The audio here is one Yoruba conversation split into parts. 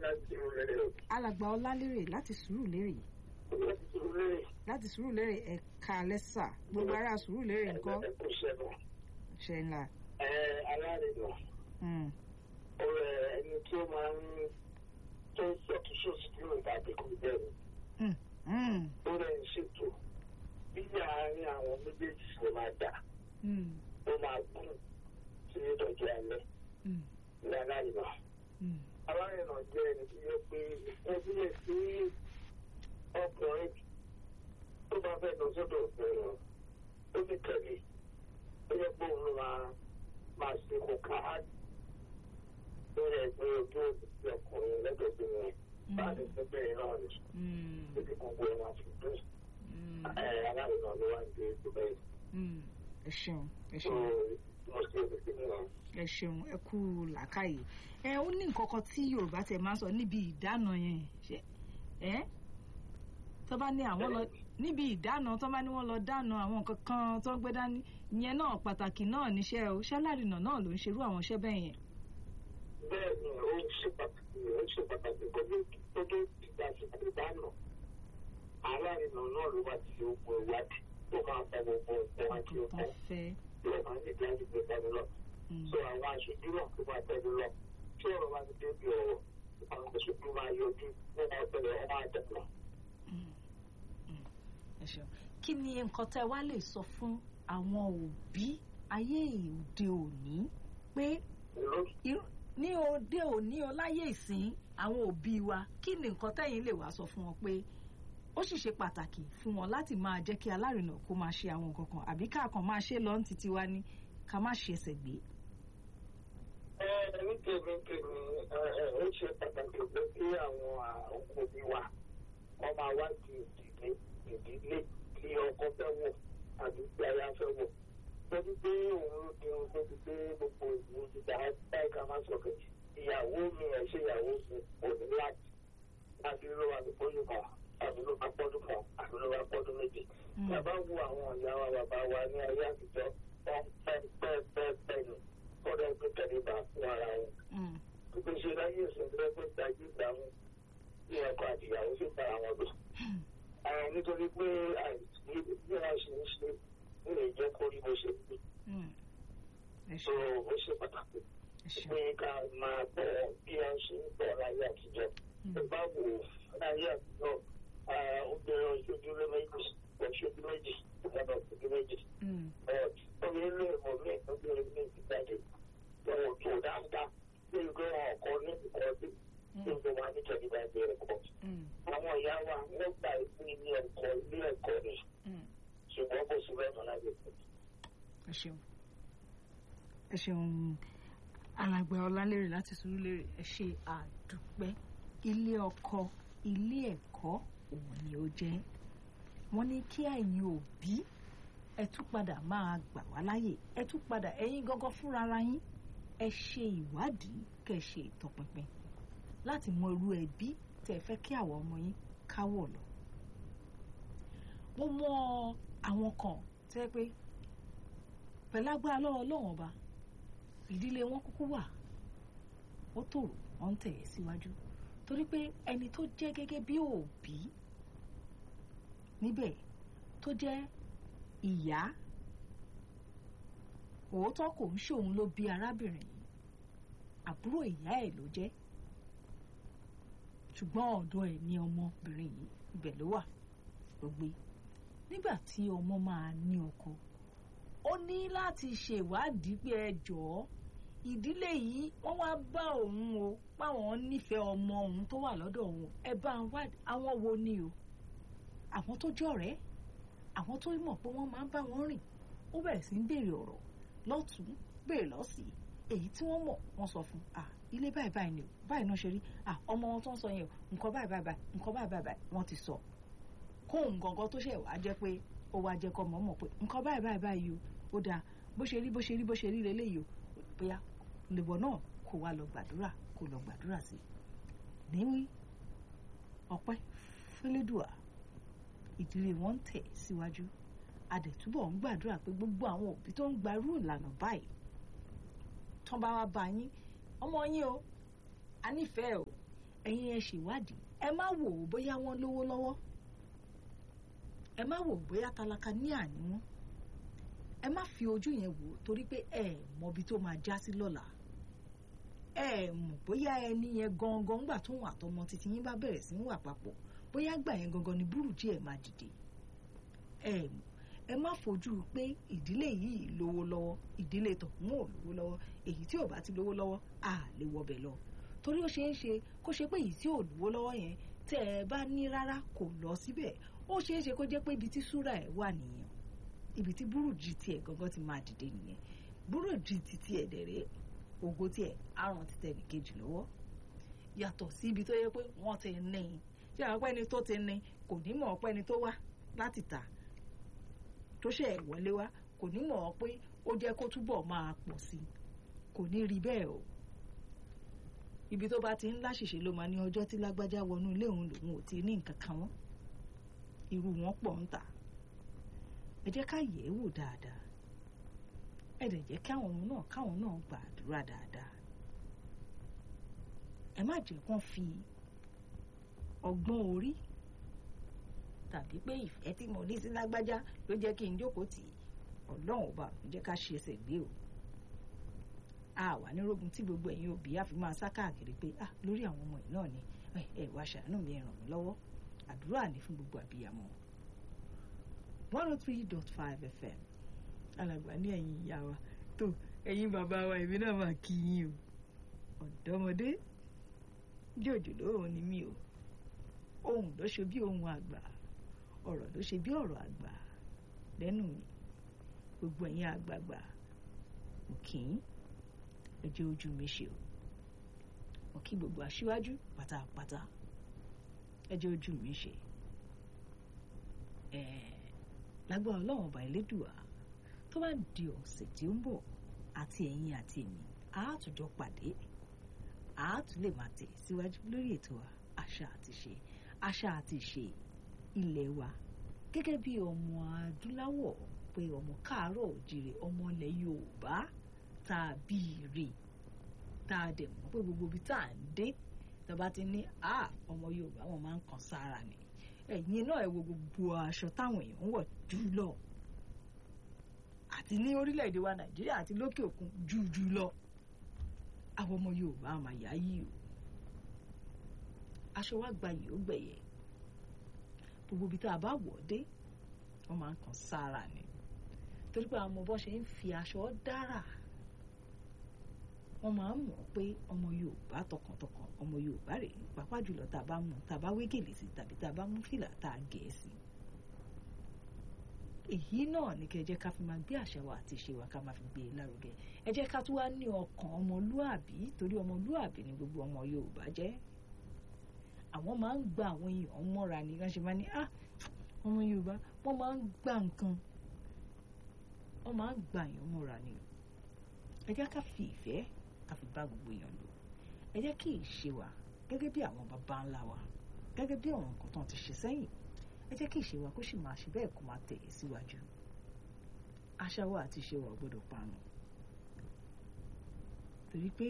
láti rẹ̀ alàgbà ọlálérè láti Sùúrùlérè láti rẹ̀ láti Sùúrùlérè ẹ̀ka lẹ́sà gbogbo ará Sùúrùlérè ńkọ́ ẹ̀kọ́ sẹ́nu. ṣe ńlá. Ẹ alárinà Mm. ọ̀rẹ́ ẹni tí ó máa ń tó ń sọ̀tún sósì nínú ìbàdí kò bẹ̀rù. Mm. Mm. Ó rẹ̀ ń ṣètò bí àárín àwọn méjèèjì ṣe máa dà Mm. ó máa gùn sí ìtọ́jú alẹ́ Mm. ní alárinà. Mm. Alárinà jẹ́ ẹni tí yẹ pé ẹbí lè sí ọkùnrin tó bá fẹ́ lọ sọ́dọ̀ ọ̀gbẹ̀rún ó ní tẹ̀lé ó yẹ pé òun ló máa máa ṣe kó ká á lórí ẹgbẹ́ ojú òṣìṣẹ́ ọkùnrin lẹ́gbẹ̀ẹ́ wọn bá lè fẹ́ bẹ̀rẹ̀ náà ní Mm. ibi gbogbo ẹ̀ máa fi dùn. Mm. Alárinà ló wá ń gbé ìgbẹ́ yìí. Mm. ẹ ṣeun ẹ So ṣeun mo ṣe òṣìṣẹ́ náà. ẹ ṣeun ẹ kú làákàyè ẹ ó ní nǹkan kan tí Yorùbá tẹ máa ń sọ níbi ìdáná yẹn ṣe ẹ tó bá ní àwọn lọ níbi ìdáná tó bá ní wọ́n lọ dáná àwọn nǹkan kan tó ń gbé dání ìyẹn náà pàtàkì náà níṣẹ́ o ṣálárìnà náà ló ń ṣerú àwọn iṣẹ́ bẹ́ẹ̀ yẹn. bẹ́ẹ̀ ni ó ń ṣe pàtàkì ó ń ṣe pàtàkì kọjú tó tó ìgbà àsìkò ìdáná alárinà náà ló wá ti ogun ìwádìí tó máa fọ gbogbo nǹkan àti tó ọkọ fẹ́. tí ó máa ń nígbà àdìgbò ìdáná lọ Mm. so àwọn aṣojú náà tó máa tẹ̀lé lọ tí ọ̀rọ̀ bá ti débi ọ̀rọ̀ àwọn aṣojú máa yọjú wọ́n máa tẹ̀lé wọn máa dẹ̀pọ̀. ẹ ṣeun kí ni nǹkan tẹ́ wá lè sọ fún àwọn òbí ayé òde òní pé irú- ní òde òní o láyé ìsìn àwọn òbí wa kí ni nǹkan tẹ́yìn lè wá sọ fún wọn pé ó sì ṣe pàtàkì fún wọn láti máa jẹ́ kí alárinà kó máa ṣe àwọn nǹkan kan àbí káàkan máa ṣe lọ́n títí wá ní ká má ṣe ẹsẹ̀ gbé. ẹ ní tèmi tèmi ẹ ẹ ó ṣe pàtàkì pé kí àwọn òbí wa wọ́n máa wá di ìdílé ìdílé tí ọkọ fẹ́ wọ̀ àbí tí aya fẹ́ wọ̀ lórí pé òun ló di ohun tó ti gbé gbogbo ìlú ìgbà báyìí ká má sọ̀kẹ́ ìyàwó mi ẹ̀ ṣe ìyàwó mi ò ní láti láti ló wà lóko yìí kan àbí ló bá pọ́dún kan àbí ló bá pọ́dún méjì. bàbá wo àwọn ìyá wa bàbá wa ní ayé àtijọ́ wọ́n pẹ́ pẹ́ pẹ́ pẹ́ nù kọ́dọ̀ gbé tẹ̀lé bá fún ara wọn Mm. ìpèsè láyé ìsìnkú pé gbajú ìdáhùn ní ọkọ àti ìyàwó sì bá àwọn lò. àwọn nítorí pé àìsí bí wọ́n ṣe ń ṣe ń lè jẹ́ kó rí bó ṣe rí. Mm. ẹ so ṣeun ó ṣe pàtàkì ẹ ṣeun. pé ká máa bọ̀ bí wọ́n ṣe ń bọ̀ láyé àtijọ́. tó bá wò ó láyé àtijọ́ ah, obìnrin oṣooju lé méjì oṣooju méjì ìjọba oṣooju méjì. Mm. obìnrin lè mọ̀ mí obìnrin méjì jáde wọn ò tó dáadáa bí ìgbé wọn ọkọ ní ìkọ́jú tí ó wà ní tẹ̀lébà ilé ẹ̀kọ́. Mm. àwọn ìyá wa wọ́n gba ìpín ilé ẹ̀kọ́ ilé ẹ̀kọ́ ni Mm. ṣùgbọ́n kò sí bẹ́ẹ̀ mọ́ láyé ìpín. ẹ ṣeun ẹ ṣeun alàgbà ọlálérè láti Sùúrùlérè ẹ ṣe àdúpẹ́ ilé ọkọ ilé ẹ̀kọ́ òun ni ó jẹ́ wọ́n ní kí ẹ̀yin òbí ẹ tún padà máa gbà wá láyè ẹ tún padà ẹ̀yin gángan fúnra ara yín ẹ ṣe ìwádìí kẹ́ ẹ ṣe ìtọpinpin láti mọ irú ẹbí tẹ́ ẹ fẹ́ kí àwọn ọmọ yín káwọ̀ lọ mo mọ àwọn kan tẹ́ pé pẹ̀lú agbára lọ́wọ́ ọlọ́wọ́n ọba ìdílé wọn kúkú wà ó tòrò wọn ń tẹ̀ ẹ́ síwájú torí pé ẹni tó jẹ́ gẹ́gẹ́ bí òbí níbẹ̀ tó jẹ́ ìyá òótọ́ kò ń ṣòun ló bí arábìnrin yìí àbúrò ìyá ẹ̀ ló jẹ́ ṣùgbọ́n ọ̀dọ̀ ẹ̀ ní ọmọbìnrin yìí ibẹ̀ ló wà ló gbé nígbà tí ọmọ máa ní ọkọ ó ní láti ṣèwádìí pé ẹ jọ̀ọ́ ìdílé yìí wọ́n wá bá òun o páwọn nífẹ̀ẹ́ ọmọ òun tó wà lọ́dọ̀ òun ẹ bá ń wádìí àwọn wo ni o àwọn tó jọ̀rẹ́ àwọn tó mọ̀ pé wọ́n máa ń bá wọn rìn ó bẹ̀rẹ̀ sí ń béèrè ọ̀rọ̀ lọ́tún béèrè lọ́sì èyí tí wọ́n mọ̀ wọ́n sọ fún ah ilé báyìí báyìí ni o báyìí náà ṣe rí ah ọmọ wọn tó ń sọ yẹn o nǹkan báyìí báyìí báyìí nǹkan báyìí báyìí báyìí wọ́n ti sọ kóun gangan tó ṣẹ̀ wá jẹ́ pé ó wá jẹ́ kọ́ mọ̀ mọ̀ pé nǹkan báyìí báyìí báyìí o ó dáa bó ṣe rí bó ṣe rí bó ṣe rí leléyìí o bóyá lèbọ̀ náà kó wá lọ gbàdúrà kó lọ gbàdúrà sí i níwí ọpẹ́ fẹlẹ́dùà ìdílé wọn ń tẹ̀ síwájú adẹ̀túbọ̀ ń gbàdúrà pé gbogbo àwọn òbí tó ń gbarú ìlànà báyìí tán bá wá bá yín ọmọ yín o a nífẹ̀ẹ́ o ẹ̀yin ẹ ṣèwádìí ẹ má wò ó bóyá wọ́n lówó lọ́wọ́ ẹ má wò ó bóyá tálákà ní àní wọn ẹ má fi ojú yẹn wò ó torí pé ẹ mọbi tó máa já sí lọ́la ẹ mọ̀ bóyá ẹni yẹn gangan gbà tóun àtọmọ títí yín bá bẹ̀rẹ̀ sí ń wà papọ̀ bóyá gbà yẹn gangan ni burújí ẹ̀ máa dìde ẹ mọ̀ ẹ má fojú pé ìdílé yìí lówó lọ́wọ́ ìdílé tọ̀hún ò lówó lọ́wọ́ èyí tí ò bá ti lówó lọ́wọ́ à lè wọbẹ̀ lọ torí ó ṣeé ṣe kó ṣe pé èyí tí ò lówó lọ́wọ́ yẹn tẹ́ ẹ bá ní rárá kò lọ síbẹ̀ ó ṣeé ṣe kó jẹ́ pé ibi tí súrà ẹ̀ wà nìyẹn ibi tí burújí tiẹ̀ gangan ti máa dìde nìyẹn burújí ti tiẹ̀ dẹ̀rẹ́ ògo tiẹ̀ àrùn ti tẹ̀ nìkejì lọ́wọ́ yàtọ̀ sí ibi tó yẹ pé wọ́n ti ní i ṣé àwọn pẹ́ni tó ti ní kò ní mọ̀ pẹ́ni tó wá láti tà tó ṣe ẹ̀ wọlé wá kò ní mọ̀ pé ó jẹ́ kó túbọ̀ máa pọ̀ sí i kò ní rí bẹ́ẹ̀ o ibi tó bá ti ń láṣìṣe ló máa ní ọjọ́ tí lágbájá wọnú ilé òun lòun ò ti ní nǹkan kan wọ́n irú wọn pọ̀ ń tà ẹ jẹ́ ká yẹ̀ ẹ́ wò dáadáa ẹ dẹ̀ jẹ́ káwọn ọmọ náà káwọn náà gbàdúrà dáadáa ẹ má jẹ́ kán fi ọgbọ́n orí tàbí pé ìfẹ́ tí mo ní sí lágbájá ló jẹ́ kí n jókòó tì í ọlọ́run ọba ló jẹ́ ká ṣe ẹsẹ̀ gbé o a wà nírógun tí gbogbo ẹ̀yin òbí á fi máa sá káàkiri pé ah lórí àwọn ọmọ yìí náà ni ẹ ẹ wá ṣàánú mi ẹ ràn mí lọ́wọ́ àdúrà ní fún gbogbo àbíyamọ one oh three dot five fm alàgbà ní ẹ̀yin ìyá wa tó ẹ̀yin bàbá wa èmi náà máa kí yín o ọ̀dọ́mọdé jòjò lóhùn ni mí o ohùn ló ṣe bí ohùn àgbà ọ̀rọ̀ ló ṣe bí ọ̀rọ̀ àgbà lẹ́nu mi gbogbo ẹ̀yin àgbààgbà mo kì í ẹ jẹ́ ojú mi ṣe o mo kí gbogbo aṣíwájú pátápátá ẹ jẹ́ ojú mi ṣe ẹ̀ẹ́ lágbára ọlọ́run ọba elédùà tó bá di ọ̀sẹ̀ tí ó ń bọ̀ àti ẹ̀yin àti èmi a tún jọ pàdé a tún lè máa tẹ̀ síwájú lórí ètò àṣà àti ṣe àṣà àti ṣe ilẹ̀ wa gẹ́gẹ́ bí ọmọ adúláwọ̀ pé ọmọ káàárọ̀ òjìrè ọmọ ilẹ̀ yorùbá tá a bí ire tá a dẹ̀ mọ̀ pé gbogbo ibi tá à ń dé tá a bá ti ní a ọmọ yorùbá wọn máa ń kan sára ni ẹ̀yin náà ẹ wo gbogbo aṣọ táwọn èèyàn ń wọ̀ jùlọ àti ní orílẹ̀-èdè wa nàìjíríà àti lókè òkun jùjù lọ àwọn ọmọ yorùbá àmà yá yìí o aṣọ wa gbayì ó gbẹ̀yẹ gbogbo ibi tá a bá wọ̀ dé wọ́n máa ń kan sára ni torí pé àwọn ọmọ bọ́ ṣe ń fi aṣọ dára wọ́n máa ń mọ̀ pé ọmọ yorùbá tọkàntọkàn ọmọ yorùbá rè é pàápàá jùlọ tá a bá mú tá a bá wé gèlè sí tàbí tá a bá mú fìlà tá a gẹ̀ ẹ́ sí èyí náà ní kẹ́ ẹ jẹ́ ká fi máa gbé àṣà wa àti ìṣe wa ká máa fi gbé e lárugẹ ẹ jẹ́ ká tún wá ní ọkàn ọmọlúàbí torí ọmọlúàbí ni gbogbo ọmọ yorùbá jẹ́ àwọn máa ń gba àwọn èèyàn mọ́ra ni wọ́n ṣe máa ní ah ọmọ yorùbá wọ́n máa ń gba nǹkan wọ́n máa ń gba èèyàn mọ́ra ni ẹ jẹ́ ká fi ìfẹ́ ká fi bá gbogbo èèyàn lò ẹ jẹ́ kí ìṣe wa gẹ́gẹ́ bí àwọn baba ńlá wa gẹ́gẹ́ bí àwọn nǹkan tó ti ṣe sẹ́yìn ẹ jẹ́ kí ìṣe wa kó sì máa ṣe bẹ́ẹ̀ kó máa tẹ̀ síwájú àṣà wa àti ìṣe wa ò gbọ́dọ̀ parun torí pé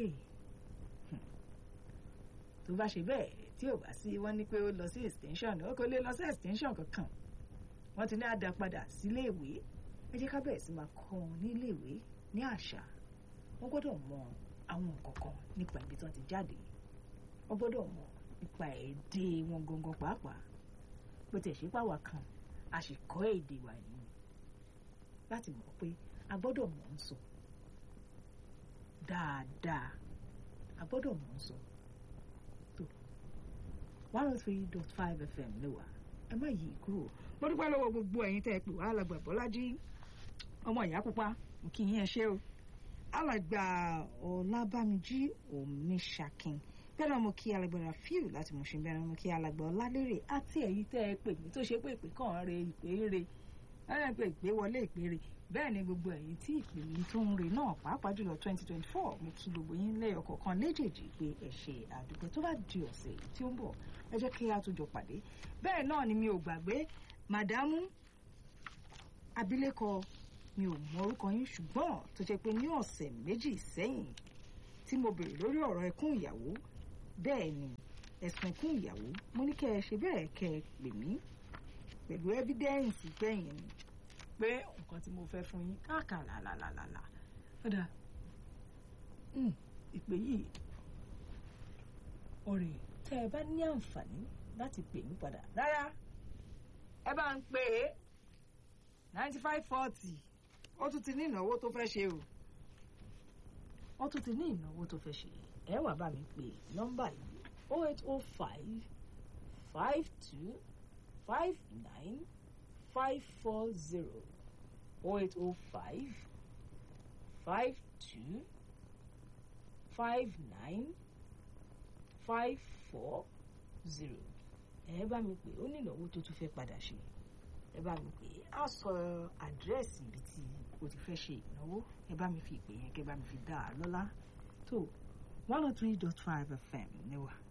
tó bá ṣe bẹ́ẹ̀ tí ò bá sí wọ́n ní pé ó lọ sí extension ó kò lè lọ sí extension kankan wọ́n ti ní àdá padà sílé ìwé ẹ jẹ́ ká bẹ̀rẹ̀ sí máa kọ́ wọn nílé ìwé ní àṣà wọ́n gbọ́dọ̀ mọ àwọn nǹkan kan nípa ibi tí wọ́n ti jáde wọ́n gbọ́dọ̀ mọ nípa èdè wọn gangan pàápàá bó tiẹ̀ ṣe pàwọ́ kan a sì kọ́ èdè wa yìí láti mọ̀ pé a gbọ́dọ̀ mọ̀ ń sọ dáadáa a gbọ́dọ̀ mọ̀ ń sọ tó one oh three dot five fm ló wà ẹ má yí kúrò mo dúpẹ́ lọ́wọ́ gbogbo ẹ̀yin tẹ́ ẹ pè wá alàgbà bọ́lájí ọmọ ìyá pupa mo kí yín ẹ ṣé o alàgbà ọlábàmíjí omiṣakin bẹ́ẹ̀ náà mo kí alàgbà rafiu láti Mùṣín bẹ́ẹ̀ náà mo kí alàgbà ọlálérè àti ẹ̀yin tẹ́ ẹ pè mí tó ṣe pé ìpè kàn re ìpè re ẹ̀rẹ́ pé ìpè wọlé ìpè re bẹ́ẹ̀ ni gbogbo ẹ̀yin tí ìpè yìí tó ń re náà pàápàá jùlọ twenty twenty four mo kí gbogbo yín lẹ́yọ̀ kọ̀ọ̀kan léjèèjì pé ẹ ṣe àdúgbò tó bá di ọ̀sẹ̀ tí ó ń bọ̀ ẹ jẹ́ kí a tó jọ pàdé bẹ́ẹ̀ náà ni mi ò gbàgbé màdámù abilékọ mi ò mọ orúkọ yín ṣùgbọ́n tó jẹ́ pé ní ọ̀sẹ̀ méjì sẹ́yìn tí mo bèrè lórí ọ̀rọ̀ ẹkún ìyàwó bẹ́ẹ̀ ni ẹ̀sùn kún ìyàwó mo ní kẹ́ ẹ ṣe bẹ́ẹ̀ kẹ́ ẹ pè mí pẹ̀lú ẹ́fídẹ́ǹsì gbẹ̀yìn ni pé nǹkan tí mo fẹ́ fún yín káàkà làlàlàlà ọ̀dà ìpè yìí ọ̀rẹ́ tẹ́ ẹ bá ní àǹfààní láti pè mí padà rárá ẹ bá ń pè é ninety five forty ó tún ti ní ìnáwó tó fẹ́ ṣe o ó tún ti ní ìnáwó tó fẹ́ ṣe ẹ wá bá mi pè nọ́mbà yìí oh eight oh five five two five nine five four zero oh eight oh five five two five nine five four zero ẹ bá mi pè ó ní ìnáwó tó tún fẹ́ padà ṣe ẹ bá mi pè á sọ àdírẹ́sì ibi tí o ti fẹ́ ṣe ìnáwó ẹ bá mi fi ìpè yẹn kẹ bá mi fi dá a lọ́lá tó one oh three dot five fm níwà